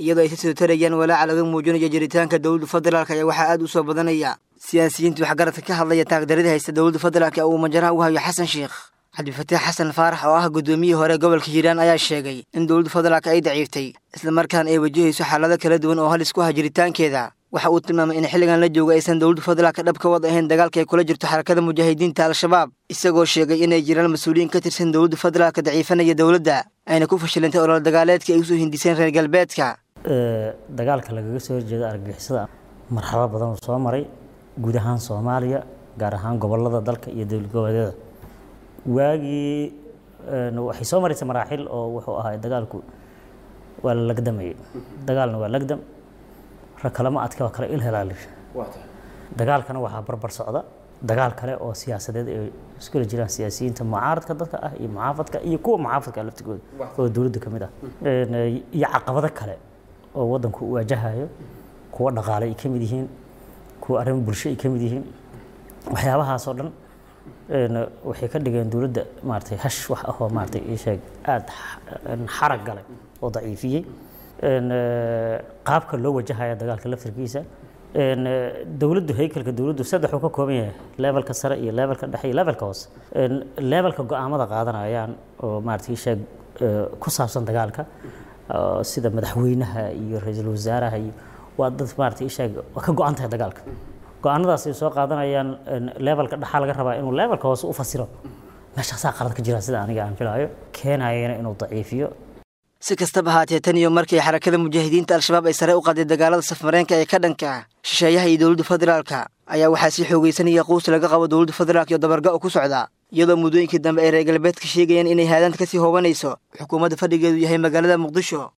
iyadoo ay si soo tarayaan walaaca laga muujinayo jiritaanka dowladda federaalk ayaa waxaa aad u soo badanaya siyaasiyiinta waxgaradka ka hadlaya taagdarida haysta dowladda federaalk ee uu majaraha u hayo xasan sheekh cabdifataax xasan faarax oo ah guddoomiyihii hore gobolka hiiraan ayaa sheegay in dowladda federaalk ay daciiftay islamarkaana ay wajahayso xaalado kala duwan oo halis ku ah jiritaankeeda waxa uu tilmaamay in xilligan la jooga aysan dowladda federaalka dhab ka wad ahayn dagaalka ay kula jirto xarakada mujaahidiinta al-shabaab isagoo sheegay inay jiraan mas-uuliyiin ka tirsan dowladda federaalka daciifanaya dowladda ayna ku fashilantay olol dagaaleedka ay usoo hindiseen reer galbeedka dagaalka lagaga soo horjeeda argagixisada marxalado badan uu soo maray guud ahaan soomaaliya gaar ahaan gobolada dalka iyo dowlad goboleedyada waagii waxay soo maraysa maraaxil oo wuxuu ahaa dagaalku waa la lagdamayay dagaalna waa lagdam rag kalema adka waa kale il helaali dagaalkana waxaa barbar socda dagaal kale oo siyaasadeed ay iskula jiraan siyaasiyiinta mucaaradka dadka ah iyo mucaafadka iyo kuwa mucaafadka laftigooda oo dowladda ka mid ah iyo caqabado kale oo waddanku u waajahayo kuwa dhaqaale ay ka mid yihiin kuwa arrimo bulsho ay ka mid yihiin waxyaabahaasoo dhan waxay ka dhigeen dowladda maaratay hash wax ahoo maaratay ii sheeg aada xarag galay oo daciifiyey qaabka loo wajahaya dagaalka laftirkiisa dowladdu haykalka dowladdu saddex uu ka kooban yahay levelka sare iyo levelka dhexe iyo levelka hoose levelka go-aamada qaadanayaan oo maaratay ii sheeg ku saabsan dagaalka sida madaxweynaha iyo ra-iisul wasaaraha iyo waa dad maaratay ii sheeg waa ka go-an tahay dagaalka go-aanadaas ay soo qaadanayaan levelka dhexaa laga rabaa inuu levelka hoose u fasiro meeshaasaa qalad ka jira sida aniga aan filaayo keenayana inuu daciifiyo si kastaba haatee tan iyo markii xarakada mujaahidiinta al-shabaab ay sare u qaaday dagaalada safmareenka ee ka dhanka ah shisheeyaha iyo dowladda federaalka ayaa waxaa sii xoogaysanaya quus laga qabo dowladda federaalk iyo dabarga-o ku socda iyadoo muddooyinkii dambe ay reer galbeedka sheegayaan inay haadaanta kasii hoobanayso xukuumadda fadhigeedu yahay magaalada muqdisho